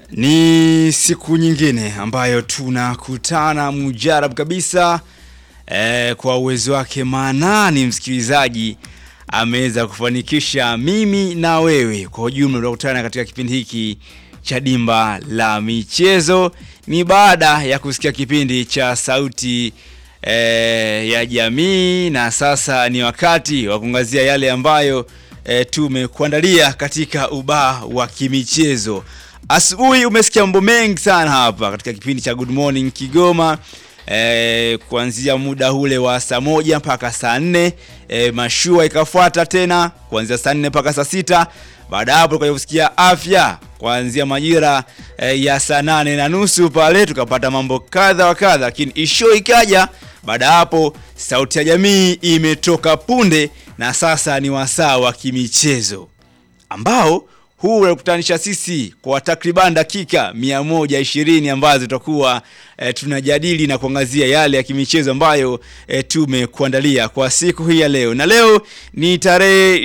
Ni siku nyingine ambayo tunakutana mujarab kabisa eh, kwa uwezo wake maanani msikilizaji ameweza kufanikisha mimi na wewe kwa ujumla tunakutana katika kipindi hiki cha dimba la michezo. Ni baada ya kusikia kipindi cha sauti eh, ya jamii, na sasa ni wakati wa kuangazia yale ambayo eh, tumekuandalia katika ubaa wa kimichezo. Asubuhi umesikia mambo mengi sana hapa katika kipindi cha Good Morning Kigoma. E, kuanzia muda ule wa saa moja mpaka saa nne e, mashua ikafuata tena kuanzia saa nne mpaka saa sita baada ya hapo tukaja kusikia afya kuanzia majira e, ya saa nane na nusu pale tukapata mambo kadha wa kadha, lakini isho ikaja baada ya hapo. Sauti ya jamii imetoka punde, na sasa ni wasaa wa kimichezo ambao huu unakutanisha sisi kwa takriban dakika 120 ambazo tutakuwa e, tunajadili na kuangazia yale ya kimichezo ambayo e, tumekuandalia kwa siku hii ya leo, na leo ni tarehe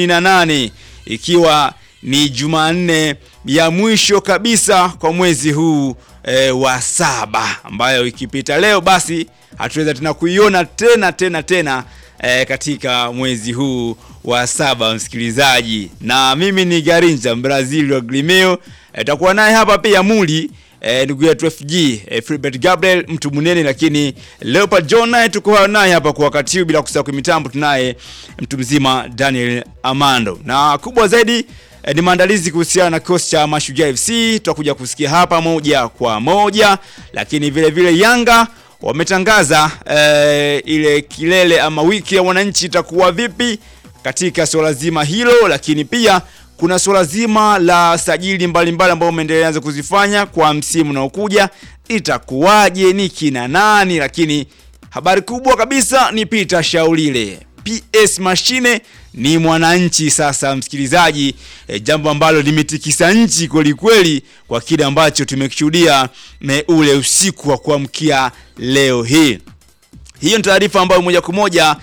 28 ikiwa ni Jumanne ya mwisho kabisa kwa mwezi huu e, wa saba, ambayo ikipita leo basi hatuweza tena kuiona tena tena tena e, katika mwezi huu wa saba msikilizaji, na mimi ni Garinja Brazil wa Glimeo. Itakuwa e, naye hapa pia Muli ndugu e, yetu FG e, Filbert Gabriel mtu munene, lakini Leopard John naye tuko naye hapa kwa wakati huu, bila kusahau kwa mitambo tunaye mtu mzima Daniel Amando, na kubwa zaidi e, ni maandalizi kuhusiana na kikosi cha Mashujaa FC tutakuja kusikia hapa moja kwa moja, lakini vile vile Yanga wametangaza e, ile kilele ama wiki ya wananchi itakuwa vipi katika suala zima hilo, lakini pia kuna suala zima la sajili mbalimbali ambao umeendelea kuzifanya kwa msimu unaokuja, itakuwaje, ni kina nani? Lakini habari kubwa kabisa ni Peter Shaulile PS Mashine ni mwananchi sasa, msikilizaji e, jambo ambalo limetikisa nchi kweli kweli kwa kile ambacho tumekishuhudia ule usiku wa kuamkia leo hii. Hiyo ni taarifa ambayo moja kwa moja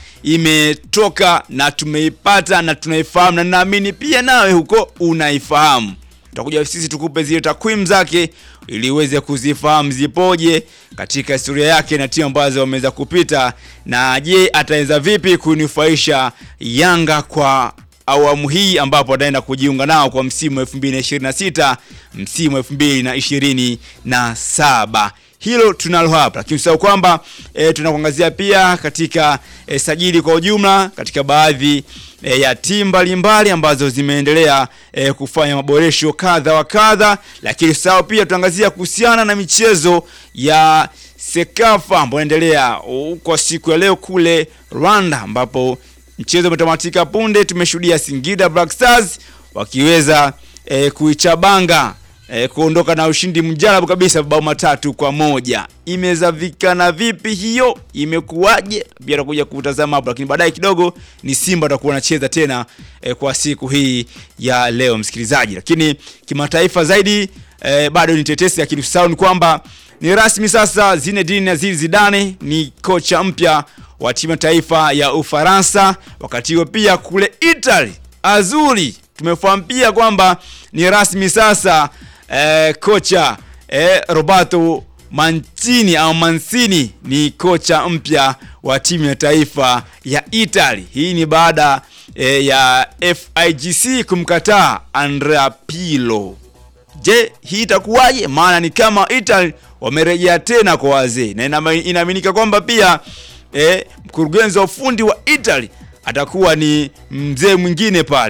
imetoka na tumeipata na tunaifahamu, na naamini pia nawe huko unaifahamu. Tutakuja sisi tukupe zile takwimu zake ili uweze kuzifahamu zipoje katika historia yake na timu ambazo wameweza kupita, na je, ataweza vipi kunufaisha Yanga kwa awamu hii ambapo ataenda kujiunga nao kwa msimu 2026 msimu 2027. Hilo tunalo hapa, lakini usahau kwamba e, tunakuangazia pia katika e, sajili kwa ujumla katika baadhi e, ya timu mbalimbali ambazo zimeendelea e, kufanya maboresho kadha wa kadha, lakini usahau pia tunaangazia kuhusiana na michezo ya Sekafa ambayo inaendelea kwa siku ya leo kule Rwanda, ambapo mchezo umetamatika punde. Tumeshuhudia Singida Black Stars wakiweza e, kuichabanga E, kuondoka na ushindi mjarabu kabisa bao matatu kwa moja. Imezavikana vipi hiyo, imekuwaje? Pia tutakuja kutazama hapo, lakini baadaye kidogo ni Simba atakuwa anacheza tena e, kwa siku hii ya leo msikilizaji. Lakini kimataifa zaidi e, bado ni tetesi, lakini usahau ni kwamba ni rasmi sasa, Zinedine Zidane ni kocha mpya wa timu ya taifa ya Ufaransa. Wakati huo pia kule Italy Azuri tumefahamu pia kwamba ni rasmi sasa Eh, kocha eh, Roberto Mancini au Mancini ni kocha mpya wa timu ya taifa ya Italy. Hii ni baada eh, ya FIGC kumkataa Andrea Pirlo. Je, hii itakuwaje? Maana ni kama Italy wamerejea tena kwa wazee, na inaaminika kwamba pia eh, mkurugenzi wa ufundi wa Italy atakuwa ni mzee mwingine pale